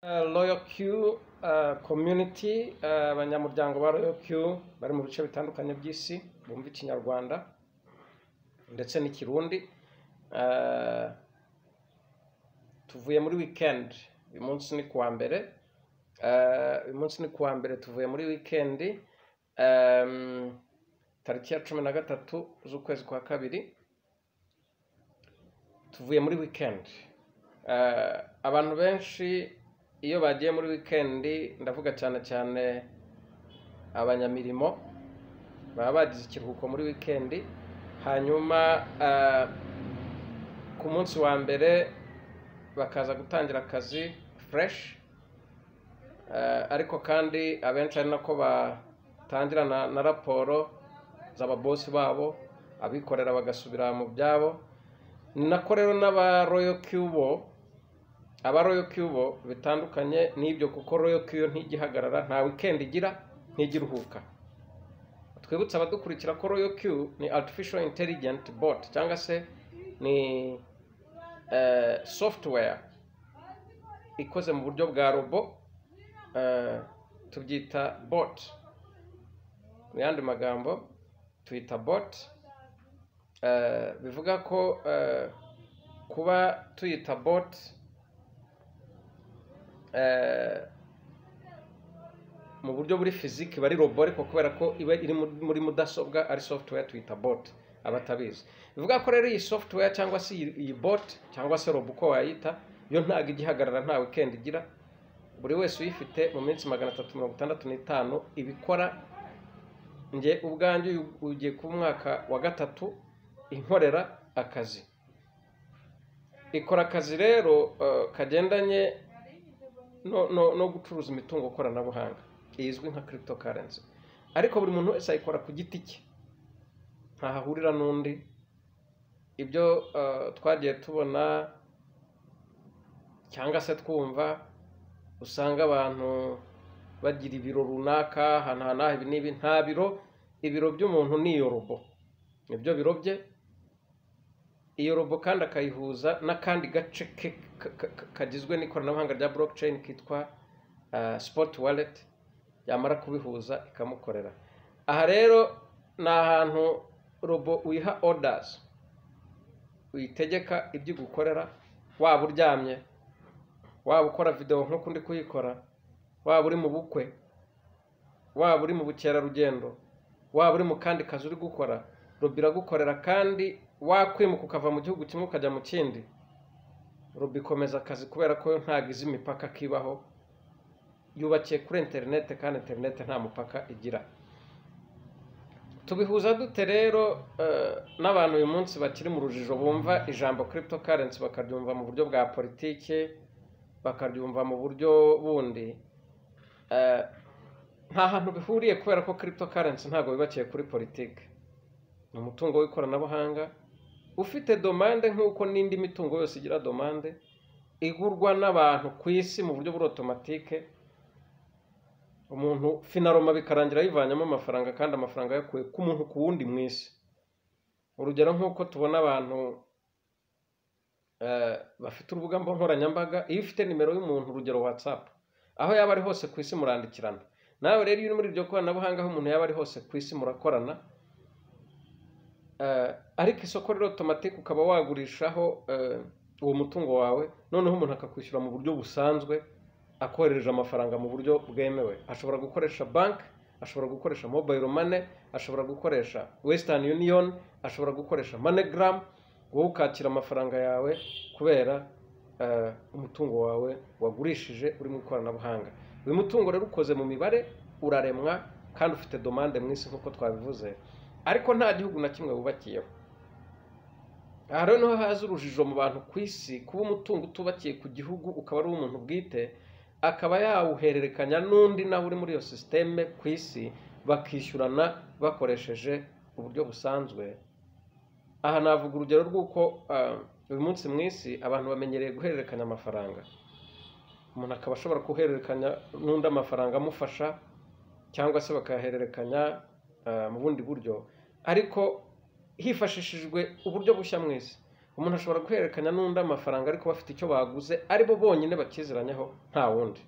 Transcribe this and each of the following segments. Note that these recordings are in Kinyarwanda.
Eh, Royal Q eh, community eh, abanyamuryango ba Royal Q bari mu bice bitandukanye by'isi bumva ikinyarwanda ndetse n'ikirundi Eh, tuvuye muri weekend uyu munsi ni kuwa mbere Eh, uyu munsi ni kuwa mbere tuvuye muri weekend Em, tariki ya cumi na gatatu z'ukwezi kwa kabiri tuvuye muri weekend Eh, abantu benshi iyo bagiye muri weekend ndavuga cyane cyane abanyamirimo baba bagize ikiruhuko muri weekend hanyuma eh, ku munsi wa mbere bakaza gutangira akazi fresh Eh, ariko kandi abenshi ari nako batangira na, na raporo z'ababosi babo abikorera bagasubira mu byabo ni nako rero n'aba royal cubo aba royal cubo bitandukanye n'ibyo kuko royal cubo ntigihagarara nta weekend igira ntigiruhuka twibutse abadukurikira ko royal cubo ni artificial intelligent bot cyangwa se ni eh, software ikoze mu buryo bwa robo eh, tubyita bot mu yandi magambo tuyita bot eh, bivuga ko eh, kuba tuyita bot eh, mu buryo buri fiziki bari robo ariko kubera ko iba iri muri- muri mudasobwa ari software tuyita bot abatabizi bivuga ko rero iyi software cyangwa se iyi iyi bot cyangwa se robo uko wayita yo ntabwo igihagarara nta weekend igira buri wese uyifite mu minsi magana atatu mirongo itandatu n'itanu ibikora njye ubwanjye uyu ugiye kuba umwaka wa gatatu inkorera akazi ikora akazi rero eh, kagendanye no, no, no gucuruza imitungo koranabuhanga izwi nka cryptocurrency ariko buri muntu wese ayikora ku giti cye ntahahurira n'undi ibyo eh, twagiye tubona cyangwa se twumva usanga abantu bagira ibiro runaka ahantu aha n'aha ibi n'ibi nta biro ibiro by'umuntu ni iyo robo nibyo biro bye iyo robo kandi akayihuza n'akandi gace ke ka- ka- ka- kagizwe n'ikoranabuhanga rya blockchain kitwa uh, spot wallet yamara kubihuza ikamukorera aha rero ni ahantu robo uyiha orders uyitegeka ibyo igukorera waba uryamye waba ukora videwo nk'uko undi kuyikora waba uri mu bukwe waba uri mu bukerarugendo waba uri mu kandi kazi uri gukora robo iragukorera kandi wakwimuka ukava mu gihugu kimwe ukajya mu kindi robo ikomeza akazi kubera ko yo ntabwo izi imipaka kibaho yubakiye kuri interinete kandi interinete nta mupaka igira tubihuza dute rero eh, n'abantu uyu munsi bakiri mu rujijo bumva ijambo cryptocurrency bakaryumva mu buryo bwa politiki bakaryumva mu buryo bundi Eh, nta hantu bihuriye kubera ko cryptocurrency ntabwo bibakiye kuri politiki ni umutungo w'ikoranabuhanga ufite domande nk'uko n'indi mitungo yose igira domande igurwa n'abantu ku isi mu buryo buri otomatike umuntu finaroma bikarangira yivanyemo amafaranga kandi amafaranga yakuye ku muntu ku wundi mu isi urugero nk'uko tubona abantu eh, bafite urubuga mbo- nkoranyambaga iyo ufite nimero y'umuntu urugero whatsapp aho yaba ari hose ku isi murandikirana nawe rero iyo uri muri iryo koranabuhanga aho umuntu yaba ari hose ku isi murakorana Eh, ariko isoko rero otomatike ukaba wagurishaho eh, uwo mutungo wawe noneho umuntu akakwishyura mu buryo busanzwe akohereje amafaranga mu buryo bwemewe ashobora gukoresha banki ashobora gukoresha mobile money ashobora gukoresha western union ashobora gukoresha moneygram wowe ukakira amafaranga yawe kubera eh, umutungo wawe wagurishije uri mu ikoranabuhanga uyu mutungo rero ukoze mu mibare uraremwa kandi ufite domande mu isi nk'uko twabivuze ariko nta gihugu na kimwe wubakiyeho aha rero niho haza urujijo mu bantu ku isi kuba umutungo utubakiye ku gihugu ukaba ari uw'umuntu bwite akaba yawuhererekanya n'undi nawe uri muri iyo sisiteme ku isi bakishyurana bakoresheje uburyo busanzwe aha navuga urugero rw'uko ah, uyu munsi mu isi abantu bamenyereye guhererekanya amafaranga umuntu akaba ashobora guhererekanya n'undi amafaranga amufasha cyangwa se bakayahererekanya ah, mu bundi buryo ariko hifashishijwe uburyo bushya mu isi umuntu ashobora guhererekanya n'undi amafaranga ariko bafite icyo baguze ari bo bonyine bakiziranyaho nta wundi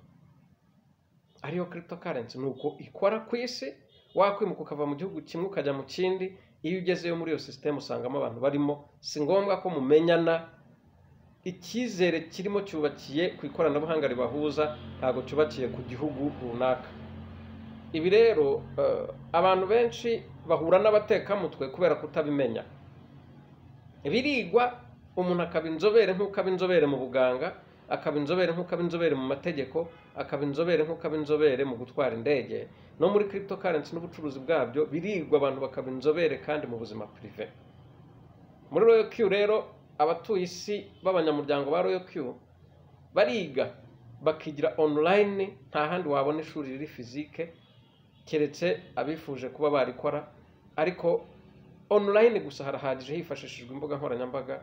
ariyo kirito karensi ni uko ikora ku isi wakwimuka ukava mu gihugu kimwe ukajya mu kindi iyo ugezeyo muri iyo sisiteme usangamo abantu barimo si ngombwa ko mumenyana icyizere kirimo cyubakiye ku ikoranabuhanga ribahuza ntabwo cyubakiye ku gihugu runaka ibi rero abantu benshi bahura n'abatekamutwe kubera kutabimenya birigwa umuntu akaba inzobere nk'ukaba inzobere mu buganga akaba inzobere nk'ukaba inzobere mu mategeko akaba inzobere nk'ukaba inzobere mu gutwara indege no muri kirito karensi n'ubucuruzi bwabyo birigwa abantu bakaba inzobere kandi mu buzima pirive muri royo kiyu rero abatuye isi b'abanyamuryango ba royo kiyu bariga bakigira onulayini nta handi wabona ishuri riri fizike keretse abifuje kuba barikora ariko onulayini gusa harahagije hifashishijwe imbuga nkoranyambaga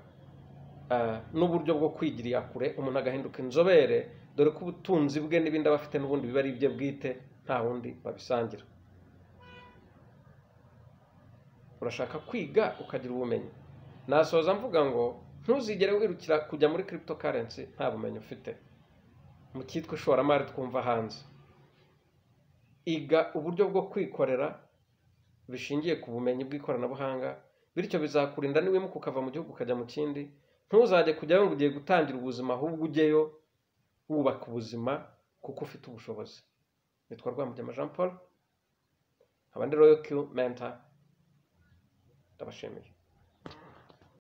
n'uburyo bwo kwigirira kure umuntu agahinduka inzobere dore ko ubutunzi bwe n'ibindi aba afite n'ubundi biba ari ibye bwite nta wundi babisangira urashaka kwiga ukagira ubumenyi nasoza mvuga ngo ntuzigere wirukira kujya muri kirito karensi nta bumenyi ufite mu cyitwa ishoramari twumva hanze iga uburyo bwo kwikorera bishingiye ku bumenyi bw'ikoranabuhanga bityo bizakurinda n'iwimuka ukava mu gihugu ukajya mu kindi ntuzajye kujyayo ngo ugiye gutangira ubuzima ahubwo ujyeyo wubaka ubuzima kuko ufite ubushobozi nitwa rwamugema jean paul abandi royo kiyu menta ndabashimiye